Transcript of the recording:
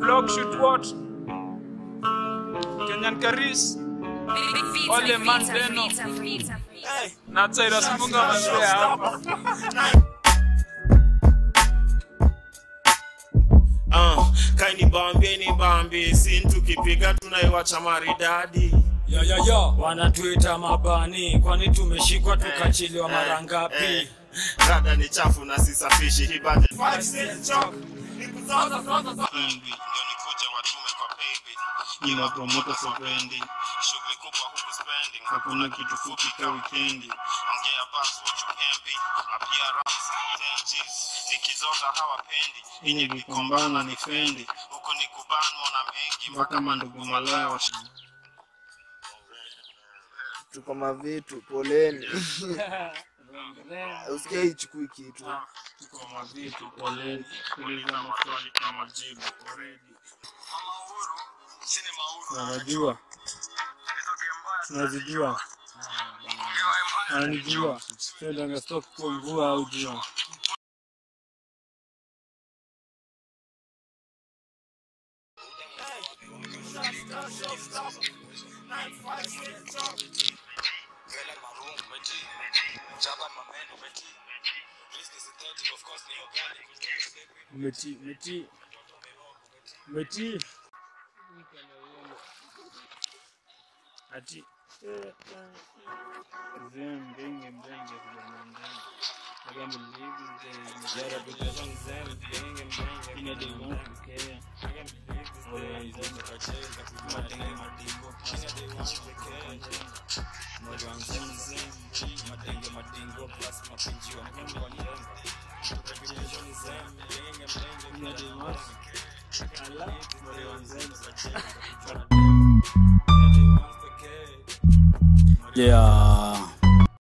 block shoot what Kenyan Karis Ole Mandeno na Tsaira Simunga Maswea hapa Uh, kaini bambie ni bambi sin tukipiga tunaiwacha maridadi ya ya ya wanatuita mabani kwani tumeshikwa tukachiliwa mara Eh, ngapi rada ni chafu na sisafishi hibade Nyima promoter sopendi shughuli kubwa huku spending hakuna kitu fupi ka wikendi ongea basi what you can be appearance changes nikizota hawapendi inyi vikombana ni fendi huku ni kubanwa na mengi mpaka mandugu malaya wa tuko mavitu poleni usikia ichukui kitu tuko mavitu poleni kuuliza maswali na majibu already tunajua tunazijua ananijua sendanga stop kwa mvua au jua umeti umeti umeti ati zembenge mbenge mbenge I can't believe this day. Jara kucheza mzee mbenge mbenge. Ina de want to care. I can't believe this day. Oya izo tukacheza kumatenge madingo. Ina de want to care. Mwali wa mzee mzee. Matenge madingo plus mapinji wa mungu wa njenga. Tukacheza mzee mbenge mbenge. Ina de want to care. Ala, mwali wa mzee mzee. Ina de want to care. Yeah.